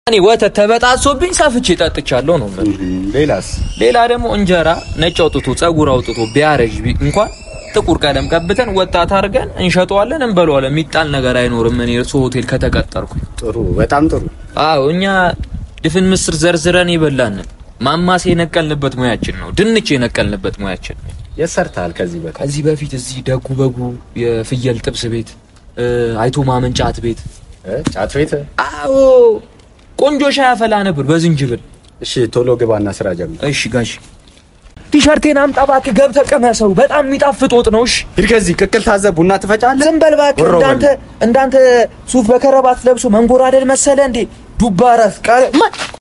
እኔ ወተት ተበጣሶብኝ ሰፍቼ ጠጥቻለሁ ነው የምልህ። ሌላስ? ሌላ ደግሞ እንጀራ ነጭ አውጥቶ ጸጉር አውጥቶ ቢያረጅ ቢ- እንኳን ጥቁር ቀለም ቀብተን ወጣት አድርገን እንሸጠዋለን፣ እንበለዋለን። የሚጣል ነገር አይኖርም። እኔ እርሶ ሆቴል ከተቀጠርኩኝ ጥሩ፣ በጣም ጥሩ። አዎ እኛ ድፍን ምስር ዘርዝረን ይበላን ማማስ የነቀልንበት ሙያችን ነው። ድንች የነቀልንበት ሙያችን ነው። የት ሰርተሃል ከዚህ በፊት? ከዚህ በፊት እዚህ ደጉ በጉ የፍየል ጥብስ ቤት እ፣ አይቶ ማመን ጫት ቤት እ? ጫት ቤት? አዎ ቆንጆ ሻይ አፈላ ነበር በዝንጅብል። እሺ፣ ቶሎ ግባና ስራ ጀምር። እሺ ጋሽ ቲሸርቴን አምጣ እባክህ ገብተህ ቀመሰው። በጣም የሚጣፍጥ ወጥ ነው። እሺ ሂድ ከዚህ ቅቅል ታዘብ፣ ቡና ትፈጫለህ። ዝም በል እባክህ። ወሮ እንዳንተ እንዳንተ ሱፍ በከረባት ለብሶ መንጎራደድ መሰለ እንዴ? ዱባ ራስ ቃል